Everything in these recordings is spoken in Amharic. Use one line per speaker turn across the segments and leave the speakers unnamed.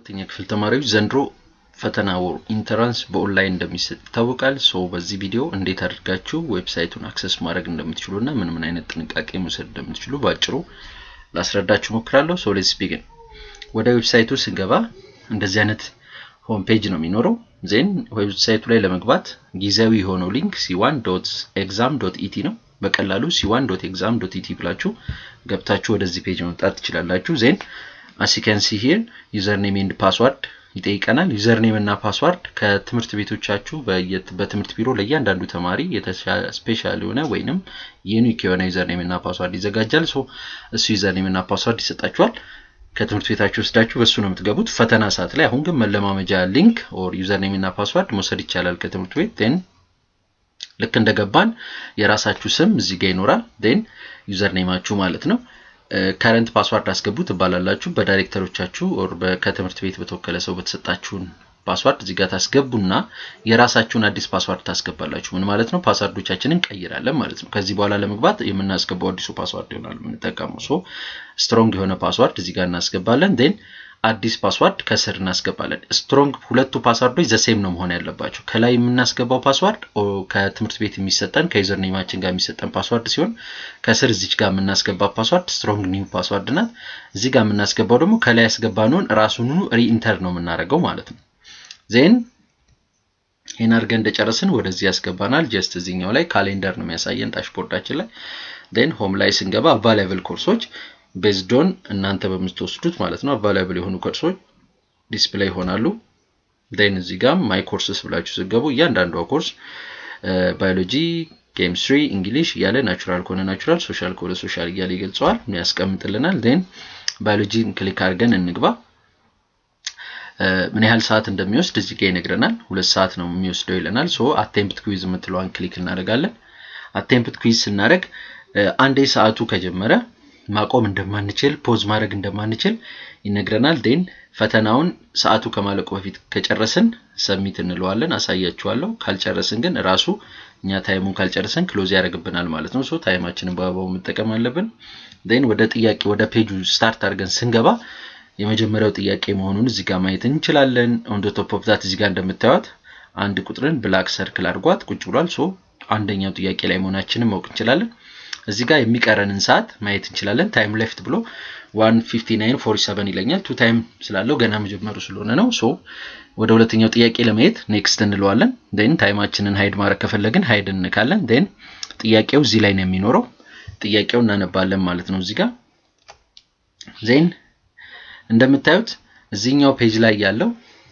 12ኛ ክፍል ተማሪዎች ዘንድሮ ፈተና ወር ኢንተራንስ በኦንላይን እንደሚሰጥ ይታወቃል። ሶ በዚህ ቪዲዮ እንዴት አድርጋችሁ ዌብሳይቱን አክሰስ ማድረግ እንደምትችሉ እና ምን ምን አይነት ጥንቃቄ መውሰድ እንደምትችሉ በአጭሩ ላስረዳችሁ ሞክራለሁ። ሶ ሌትስ ቢግን። ወደ ዌብሳይቱ ስንገባ እንደዚህ አይነት ሆም ፔጅ ነው የሚኖረው። ዜን ዌብሳይቱ ላይ ለመግባት ጊዜያዊ የሆነው ሊንክ ሲዋን ዶት ኤግዛም ዶት ኢቲ ነው። በቀላሉ ሲዋን ዶት ኤግዛም ዶት ኢቲ ብላችሁ ገብታችሁ ወደዚህ ፔጅ መምጣት ትችላላችሁ። ዜን አሲከንሲ ሂር ዩዘር ኔም ኤንድ ፓስዋርድ ይጠይቀናል። ዩዘር ኔም እና ፓስዋርድ ከትምህርት ቤቶቻችሁ በትምህርት ቢሮ ለእያንዳንዱ ተማሪ ስፔሻል የሆነ ወይንም ዩኒክ የሆነ ዩዘር ኔም እና ፓስዋርድ ይዘጋጃል። ሶ እሱ ዩዘር ኔም እና ፓስዋርድ ይሰጣችኋል። ከትምህርት ቤታችሁ ወስዳችሁ በሱ ነው የምትገቡት ፈተና ሰዓት ላይ። አሁን ግን መለማመጃ ሊንክ ኦር ዩዘር ኔም እና ፓስዋርድ መውሰድ ይቻላል ከትምህርት ቤት ን ልክ እንደገባን የራሳችሁ ስም እዚህ ጋር ይኖራል። ን ዩዘር ኔማችሁ ማለት ነው። ከረንት ፓስዋርድ አስገቡ ትባላላችሁ። በዳይሬክተሮቻችሁ ኦር ከትምህርት ቤት በተወከለ ሰው በተሰጣችሁን ፓስዋርድ እዚህ ጋር ታስገቡና የራሳችሁን አዲስ ፓስዋርድ ታስገባላችሁ። ምን ማለት ነው? ፓስዋርዶቻችንን ቀይራለን ማለት ነው። ከዚህ በኋላ ለመግባት የምናስገባው አዲሱ ፓስዋርድ ይሆናል የምንጠቀመው። ሶ ስትሮንግ የሆነ ፓስዋርድ እዚህ ጋር እናስገባለን። ን አዲስ ፓስዋርድ ከስር እናስገባለን። ስትሮንግ ሁለቱ ፓስዋርዶች ዘሴም ነው መሆን ያለባቸው። ከላይ የምናስገባው ፓስዋርድ ከትምህርት ቤት የሚሰጠን ከዩዘር ኔማችን ጋር የሚሰጠን ፓስዋርድ ሲሆን ከስር እዚች ጋር የምናስገባ ፓስዋርድ ስትሮንግ ኒው ፓስዋርድ ናት። እዚህ ጋር የምናስገባው ደግሞ ከላይ ያስገባነውን ራሱኑ ሪኢንተር ነው የምናደርገው ማለት ነው። ዜን ይህን አድርገን እንደጨረስን ወደዚህ ያስገባናል። ጀስት እዚኛው ላይ ካሌንደር ነው የሚያሳየን ዳሽቦርዳችን ላይ። ዜን ሆም ላይ ስንገባ አቫይላብል ኮርሶች ቤዝዶን እናንተ በምትወስዱት ማለት ነው አቫይላብል የሆኑ ኮርሶች ዲስፕሌይ ይሆናሉ። ዜን እዚህ ጋር ማይ ኮርስስ ብላችሁ ስገቡ እያንዳንዷ ኮርስ ባዮሎጂ፣ ኬሚስትሪ፣ እንግሊሽ እያለ ናቹራል ከሆነ ናቹራል፣ ሶሻል ከሆነ ሶሻል እያለ ይገልጸዋል ያስቀምጥልናል። ዜን ባዮሎጂን ክሊክ አድርገን እንግባ። ምን ያህል ሰዓት እንደሚወስድ እዚህ ጋር ይነግረናል። ሁለት ሰዓት ነው የሚወስደው ይለናል። ሶ አቴምፕት ኩዊዝ የምትለዋን ክሊክ እናደርጋለን። አቴምፕት ኩዊዝ ስናደርግ አንዴ ሰዓቱ ከጀመረ ማቆም እንደማንችል ፖዝ ማድረግ እንደማንችል ይነግረናል። ዴን ፈተናውን ሰዓቱ ከማለቁ በፊት ከጨረስን ሰሚት እንለዋለን። አሳያችኋለሁ። ካልጨረስን ግን ራሱ እኛ ታይሙን ካልጨረስን ክሎዝ ያደርግብናል ማለት ነው። ሶ ታይማችንን በአግባቡ መጠቀም አለብን። ዴን ወደ ጥያቄ ወደ ፔጁ ስታርት አድርገን ስንገባ የመጀመሪያው ጥያቄ መሆኑን እዚህ ጋር ማየት እንችላለን። ኦን ደ ቶፕ ኦፍ ዛት እዚህ ጋር እንደምታዩት አንድ ቁጥርን ብላክ ሰርክል አድርጓት ቁጭ ብሏል። ሶ አንደኛው ጥያቄ ላይ መሆናችንን ማወቅ እንችላለን። እዚህ ጋር የሚቀረንን ሰዓት ማየት እንችላለን። ታይም ሌፍት ብሎ 15947 ይለኛል። ቱ ታይም ስላለው ገና መጀመሩ ስለሆነ ነው። ሶ ወደ ሁለተኛው ጥያቄ ለማየት ኔክስት እንለዋለን። ን ታይማችንን ሀይድ ማድረግ ከፈለግን ሀይድ እንካለን። ን ጥያቄው እዚህ ላይ ነው የሚኖረው። ጥያቄው እናነባለን ማለት ነው እዚህ ጋር ዜን እንደምታዩት እዚህኛው ፔጅ ላይ ያለው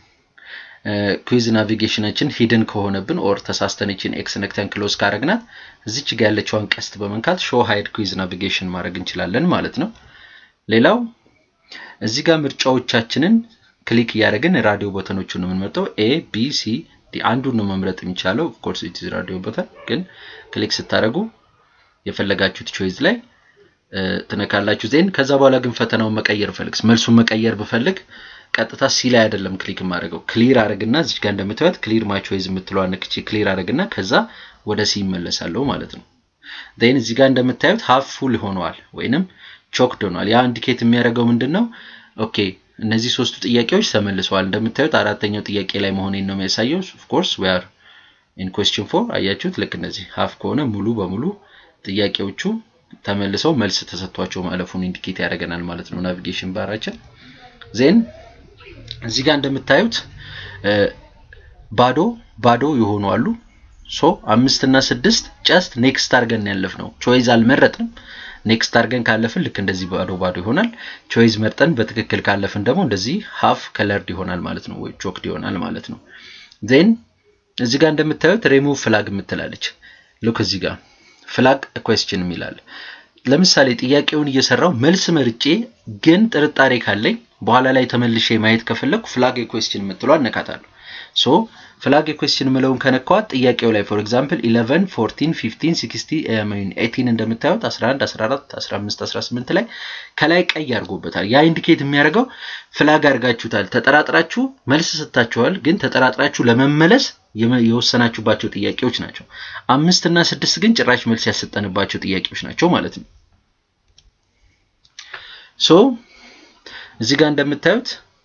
ኩዊዝ ናቪጌሽናችን ሂድን ከሆነብን ኦር ተሳስተነችን ኤክስ ነክተን ክሎዝ ካረግናት እዚች ጋ ያለችዋን ቀስት በመንካት ሾ ሃይድ ኩዊዝ ናቪጌሽን ማድረግ እንችላለን ማለት ነው። ሌላው እዚህ ጋር ምርጫዎቻችንን ክሊክ እያደረግን ራዲዮ ቦተኖቹን የምንመርጠው ኤ ቢ ሲ ዲ አንዱን ነው መምረጥ የሚቻለው። ኦፍኮርስ ኢትዝ ራዲዮ ቦተን ግን ክሊክ ስታደረጉ የፈለጋችሁት ቾይዝ ላይ ትነካላችሁ። ዜን ከዛ በኋላ ግን ፈተናውን መቀየር ፈልግ መልሱን መቀየር ብፈልግ ቀጥታ ሲ ላይ አይደለም ክሊክ የማደርገው ክሊር አድርግና እዚህ ጋር እንደምታዩት ክሊር ማይ ቾይዝ የምትለዋ ነክቼ ክሊር አድርግና ከዛ ወደ ሲ ይመለሳለሁ ማለት ነው። ዜን እዚህ ጋር እንደምታዩት ሃፍ ፉል ሆነዋል ወይንም ቾክድ ሆኗል። ያ ኢንዲኬት የሚያደርገው ምንድን ነው? ኦኬ እነዚህ ሶስቱ ጥያቄዎች ተመልሰዋል። እንደምታዩት አራተኛው ጥያቄ ላይ መሆኔን ነው የሚያሳየው። ኦፍኮርስ ዊ አር ኢን ኩዌስችን ፎር አያችሁት። ልክ እነዚህ ሃፍ ከሆነ ሙሉ በሙሉ ጥያቄዎቹ ተመልሰው መልስ ተሰጥቷቸው ማለፉን ኢንዲኬት ያደርገናል ማለት ነው ናቪጌሽን ባራችን። ዜን እዚህ ጋር እንደምታዩት ባዶ ባዶ የሆኑ አሉ። ሶ አምስት እና ስድስት ጨስት ኔክስት አድርገን ያለፍ ነው። ቾይዝ አልመረጥንም። ኔክስት አድርገን ካለፍን ልክ እንደዚህ ባዶ ባዶ ይሆናል። ቾይዝ መርጠን በትክክል ካለፍን ደግሞ እንደዚህ ሃፍ ከለርድ ይሆናል ማለት ነው፣ ወይ ቾክድ ይሆናል ማለት ነው። ዜን እዚህ ጋር እንደምታዩት ሪሙቭ ፍላግ የምትላለች ልክ እዚህ ጋር ፍላግ ኩዌስችን የሚላል ለምሳሌ ጥያቄውን እየሰራው መልስ መርጬ ግን ጥርጣሬ ካለኝ በኋላ ላይ ተመልሼ ማየት ከፈለግኩ ፍላግ ኩዌስችን የምትለው አነካታለሁ። ሶ ፍላግ ኩዌስችን ምለውን ከነካዋት ጥያቄው ላይ ፎር ኤግዛምፕል 11 14 15 16 18 እንደምታዩት 11 14 15 18 ላይ ከላይ ቀይ አድርጎበታል። ያ ኢንዲኬት የሚያደርገው ፍላግ አድርጋችሁታል፣ ተጠራጥራችሁ መልስ ሰጥታችኋል፣ ግን ተጠራጥራችሁ ለመመለስ የወሰናችሁባቸው ጥያቄዎች ናቸው። አምስት እና ስድስት ግን ጭራሽ መልስ ያሰጠንባቸው ጥያቄዎች ናቸው ማለት ነው። ሶ እዚህ ጋር እንደምታዩት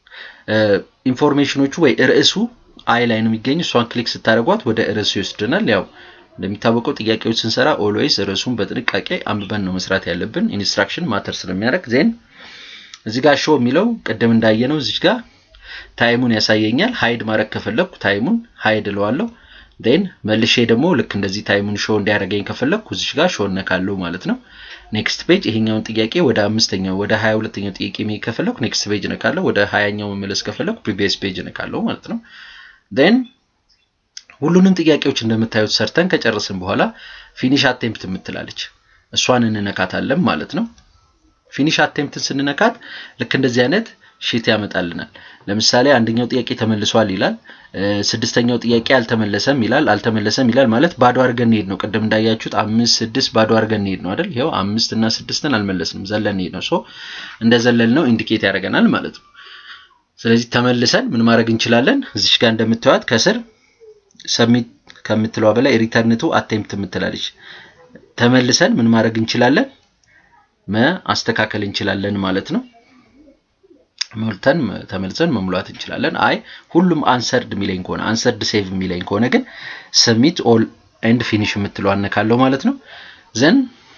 ኢንፎርሜሽኖቹ ወይ ርዕሱ አይ ላይ ነው የሚገኝ። እሷን ክሊክ ስታደርጓት ወደ ርዕሱ ይወስድናል። ያው እንደሚታወቀው ጥያቄዎች ስንሰራ ኦልዌይስ ርዕሱን በጥንቃቄ አንብበን ነው መስራት ያለብን። ኢንስትራክሽን ማተር ስለሚያደርግ ዜን እዚህ ጋር ሾው የሚለው ቅድም እንዳየነው እዚህ ጋር ታይሙን ያሳየኛል። ሀይድ ማድረግ ከፈለግኩ ታይሙን ሀይድ እለዋለሁ። ዜን መልሼ ደግሞ ልክ እንደዚህ ታይሙን ሾው እንዲያደርገኝ ከፈለግኩ እዚህ ጋር ሾው እነካለሁ ማለት ነው። ኔክስት ፔጅ ይሄኛውን ጥያቄ ወደ አምስተኛው ወደ ሀያ ሁለተኛው ጥያቄ መሄድ ከፈለግኩ ኔክስት ፔጅ እነካለሁ። ወደ ሀያኛው መመለስ ከፈለግኩ ፕሪቪየስ ፔጅ እነካለሁ ማለት ነው። ዜን ሁሉንም ጥያቄዎች እንደምታዩት ሰርተን ከጨረስን በኋላ ፊኒሽ አቴምፕት የምትላለች እሷን እንነካታለን ማለት ነው። ፊኒሽ አቴምፕትን ስንነካት ልክ እንደዚህ አይነት ሺት ያመጣልናል። ለምሳሌ አንደኛው ጥያቄ ተመልሷል ይላል። ስድስተኛው ጥያቄ አልተመለሰም ይላል። አልተመለሰም ይላል ማለት ባዶ አድርገን እንሄድ ነው። ቅድም እንዳያችሁት አምስት ስድስት ባዶ አድርገን እንሄድ ነው አይደል? ይኸው አምስት እና ስድስትን አልመለስንም ዘለን እንሄድ ነው። ሶ እንደ ዘለል ነው ኢንዲኬት ያደርገናል ማለት ነው። ስለዚህ ተመልሰን ምን ማድረግ እንችላለን? እዚሽ ጋር እንደምታዩት ከስር ሰሚት ከምትለዋ በላይ ሪተርንቱ አቴምፕት የምትላለች ተመልሰን ምን ማድረግ እንችላለን? ማስተካከል እንችላለን ማለት ነው። ሞልተን ተመልሰን መሙላት እንችላለን። አይ ሁሉም አንሰርድ የሚለኝ ከሆነ አንሰርድ ሴቭ የሚለኝ ከሆነ ግን ሰሚት ኦል ኤንድ ፊኒሽ የምትለው አነካለሁ ማለት ነው። ዘን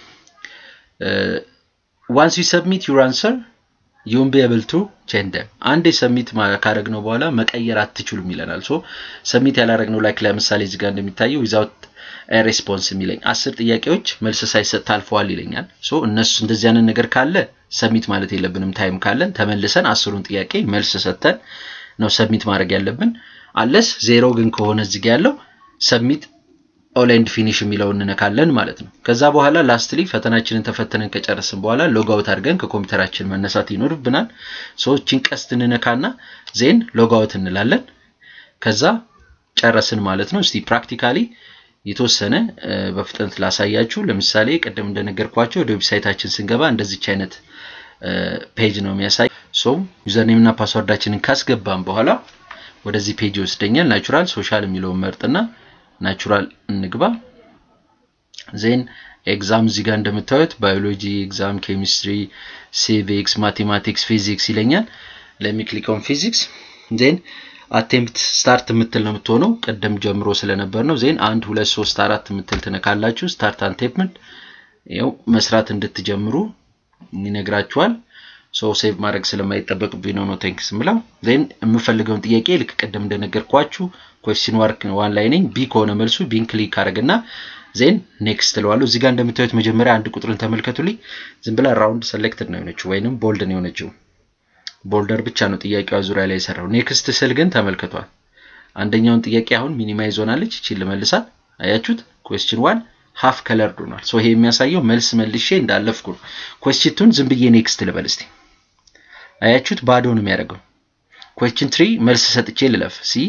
ዋንስ ዩ ሰብሚት ዩር አንሰር ዩን ቢ ኤብል ቱ ቼንጅ ደም አንዴ ሰሚት ካደረግነው በኋላ መቀየር አትችሉም ይለናል። ሶ ሰሚት ያላረግነው ላይክ ለምሳሌ እዚህ ጋር እንደሚታየው ዊዛውት ሬስፖንስ የሚለኝ አስር ጥያቄዎች መልስ ሳይሰጥ ታልፈዋል ይለኛል። ሶ እነሱ እንደዚህ አይነት ነገር ካለ ሰሚት ማለት የለብንም። ታይም ካለን ተመልሰን አስሩን ጥያቄ መልስ ሰጥተን ነው ሰሚት ማድረግ ያለብን። አለስ ዜሮ ግን ከሆነ እዚህ ጋር ያለው ሰሚት ኦል ኤንድ ፊኒሽ የሚለውን እንነካለን ማለት ነው። ከዛ በኋላ ላስትሊ ፈተናችንን ተፈተነን ከጨረስን በኋላ ሎጋውት አድርገን ከኮምፒውተራችን መነሳት ይኖርብናል። ሰዎችን ቀስት እንነካና ዜን ሎጋውት እንላለን። ከዛ ጨረስን ማለት ነው። እስቲ ፕራክቲካሊ የተወሰነ በፍጥነት ላሳያችሁ። ለምሳሌ ቅድም እንደነገርኳቸው ወደ ዌብሳይታችን ስንገባ እንደዚች አይነት ፔጅ ነው የሚያሳይ። ሶ ዩዘርኔም እና ፓስወርዳችንን ካስገባን በኋላ ወደዚህ ፔጅ ይወስደኛል። ናቹራል ሶሻል የሚለውን መርጥና ናቹራል እንግባ። ዜን ኤግዛም እዚህ ጋር እንደምታዩት ባዮሎጂ ኤግዛም፣ ኬሚስትሪ፣ ሲቪክስ፣ ማቴማቲክስ፣ ፊዚክስ ይለኛል። ለሚክሊኮን ፊዚክስ ዜን አቴምፕት ስታርት የምትል ነው የምትሆነው ቅድም ጀምሮ ስለነበር ነው። ዜን አንድ ሁለት ሶስት አራት የምትል ትነካላችሁ። ስታርት አቴምፕት ይኸው መስራት እንድትጀምሩ ይነግራችኋል። ሶ ሴቭ ማድረግ ስለማይጠበቅብኝ ነው ነው ቴንክስ ምለው። ዜን የምፈልገውን ጥያቄ ልክ ቅድም እንደነገርኳችሁ ኮስቲን ዋርክ ዋን ላይ ነኝ። ቢ ከሆነ መልሱ ቢን ክሊክ አድርግና ዜን ኔክስት እለዋለሁ። እዚህ ጋር እንደምታዩት መጀመሪያ አንድ ቁጥርን ተመልከቱልኝ። ዝም ብላ ራውንድ ሰሌክትድ ነው የሆነችው ወይንም ቦልድ ነው የሆነችው ቦልደር ብቻ ነው ጥያቄዋ ዙሪያ ላይ የሰራው። ኔክስት ስል ግን ተመልክቷል። አንደኛውን ጥያቄ አሁን ሚኒማይዝ ሆናለች። እቺን ልመልሳት። አያችሁት? ኩዌስችን ዋን ሃፍ ከለርድ ሆኗል። ሶ ይሄ የሚያሳየው መልስ መልሼ እንዳለፍኩ ነው። ኩዌስችን ቱን ዝም ብዬ ኔክስት ልበል እስቲ። አያችሁት? ባዶ ነው የሚያደርገው። ኩዌስችን ትሪ መልስ ሰጥቼ ልለፍ። ሲ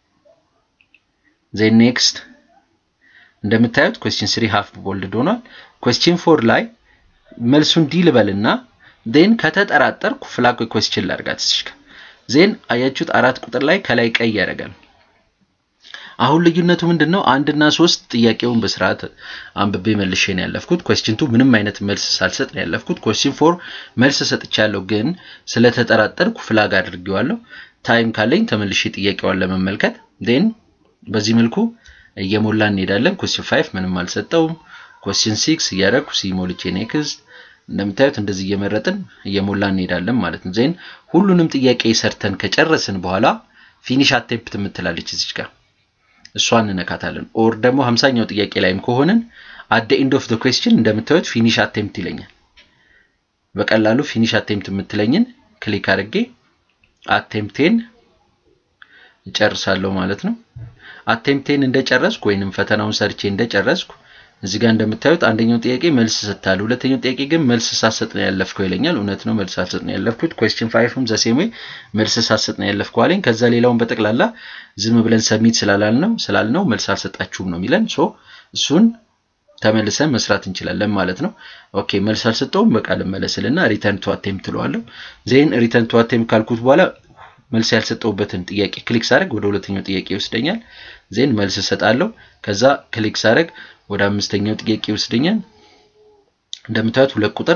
ዜን ኔክስት እንደምታዩት ኩዌስችን ስሪ ሃፍ ቦልድ ሆኗል። ኩዌስችን ፎር ላይ መልሱን ዲ ልበልና ዜን ከተጠራጠርኩ ፍላግ ኩዌስችን ላርጋት እስኪ ዜን አያችሁት አራት ቁጥር ላይ ከላይ ቀይ ያደርጋል። አሁን ልዩነቱ ምንድን ነው? አንድና ሶስት ጥያቄውን በስርዓት አንብቤ መልሼ ነው ያለፍኩት። ኩዌስችን ቱ ምንም አይነት መልስ ሳልሰጥ ነው ያለፍኩት። ኩዌስችን ፎር መልስ ሰጥቻለሁ፣ ግን ስለተጠራጠርኩ ፍላግ አድርጌዋለሁ። ታይም ካለኝ ተመልሼ ጥያቄዋን ለመመልከት ዜን በዚህ መልኩ እየሞላ እንሄዳለን። ኩዌስችን ፋይቭ ምንም አልሰጠውም። ኩዌስችን ሲክስ እያደረግኩ ሲሞልቼ ኔክስት እንደምታዩት እንደዚህ እየመረጥን እየሞላ እንሄዳለን ማለት ነው። ዜን ሁሉንም ጥያቄ ሰርተን ከጨረስን በኋላ ፊኒሽ አቴምፕት የምትላለች እዚች ጋር እሷን እንነካታለን። ኦር ደግሞ ሀምሳኛው ጥያቄ ላይም ከሆንን አደ ኢንድ ኦፍ ደ ኩዌስችን እንደምታዩት ፊኒሽ አቴምፕት ይለኛል። በቀላሉ ፊኒሽ አቴምፕት የምትለኝን ክሊክ አድርጌ አቴምፕቴን እጨርሳለሁ ማለት ነው። አቴምፕቴን እንደጨረስኩ ወይንም ፈተናውን ሰርቼ እንደጨረስኩ እዚህ ጋር እንደምታዩት አንደኛው ጥያቄ መልስ ሰጥታለሁ፣ ሁለተኛው ጥያቄ ግን መልስ ሳሰጥ ነው ያለፍከው ይለኛል። እውነት ነው፣ መልስ ሳሰጥ ነው ያለፍኩት። ኩዌስችን ፋይቭም ዘሴም ወይ መልስ ሳሰጥ ነው ያለፍከው አለኝ። ከዛ ሌላውን በጠቅላላ ዝም ብለን ሰሚት ስላላልነው ስላልነው መልስ አልሰጣችሁም ነው የሚለን። ሶ እሱን ተመልሰን መስራት እንችላለን ማለት ነው። ኦኬ መልስ አልሰጠውም፣ በቃ ልመለስልና ሪተርን ቱ አቴምፕት ትለዋለሁ። ዜን ሪተርን ቱ አቴምፕት ካልኩት በኋላ መልስ ያልሰጠውበትን ጥያቄ ክሊክ ሳደርግ ወደ ሁለተኛው ጥያቄ ይወስደኛል። ዜን መልስ እሰጣለሁ። ከዛ ክሊክ ሳደርግ ወደ አምስተኛው ጥያቄ ይወስደኛል። እንደምታዩት ሁለት ቁጥር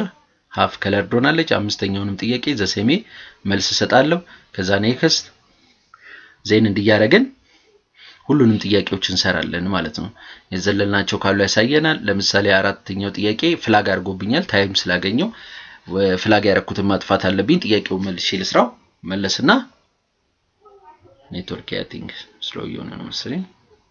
ሀፍ ከለርድ ሆናለች። አምስተኛውንም ጥያቄ ዘሴሜ መልስ እሰጣለሁ። ከዛ ኔክስት ዜን እንዲያደረግን ሁሉንም ጥያቄዎች እንሰራለን ማለት ነው። የዘለልናቸው ካሉ ያሳየናል። ለምሳሌ አራተኛው ጥያቄ ፍላግ አድርጎብኛል። ታይም ስላገኘው ፍላግ ያረኩትን ማጥፋት አለብኝ። ጥያቄውን መልሼ ልስራው። መለስና ኔትወርክ ያቲንግ ስሎ እየሆነ ነው መሰለኝ።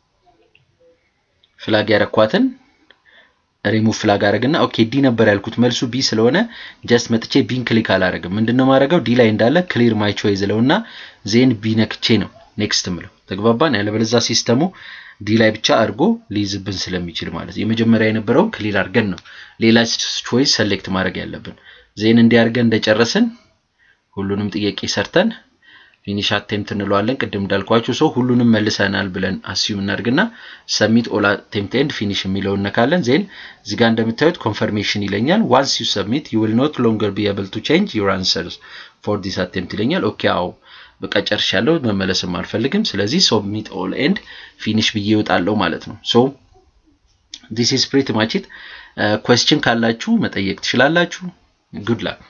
ፍላግ ያረኳትን ሪሙቭ ፍላግ አረግና ኦኬ ዲ ነበር ያልኩት መልሱ ቢ ስለሆነ ጀስት መጥቼ ቢን ክሊክ አላረግም። ምንድነው ማድረገው ዲ ላይ እንዳለ ክሊር ማይ ቾይዝ ለውና ዜን ቢ ነክቼ ነው ኔክስት ምለው። ተግባባን? ያለበለዛ ሲስተሙ ዲ ላይ ብቻ አድርጎ ሊይዝብን ስለሚችል ማለት የመጀመሪያ የነበረውን ክሊር አድርገን ነው ሌላ ቾይስ ሰሌክት ማድረግ ያለብን። ዜን እንዲያርገን እንደጨረስን ሁሉንም ጥያቄ ሰርተን ፊኒሽ አቴምፕት እንለዋለን። ቅድም እንዳልኳችሁ ሰው ሁሉንም መልሰናል ብለን አስዩም እናድርግና ሰሚት ኦል አቴምፕት ኤንድ ፊኒሽ የሚለውን ነካለን። ዜን እዚህ ጋር እንደምታዩት ኮንፈርሜሽን ይለኛል። ዋንስ ዩ ሰብሚት ዩ ዊል ኖት ሎንገር ቢ ኤብል ቱ ቼንጅ ዩር አንሰርስ ፎር ዲስ አቴምፕት ይለኛል። ኦኬ አዎ በቃ ጨርሻለሁ፣ መመለስም አልፈልግም። ስለዚህ ሰብሚት ኦል ኤንድ ፊኒሽ ብዬ ይወጣለሁ ማለት ነው። ሶ ዲስ ኢዝ ፕሪቲ ማች ኢት። ኩዌስችን ካላችሁ መጠየቅ ትችላላችሁ። ጉድ ላክ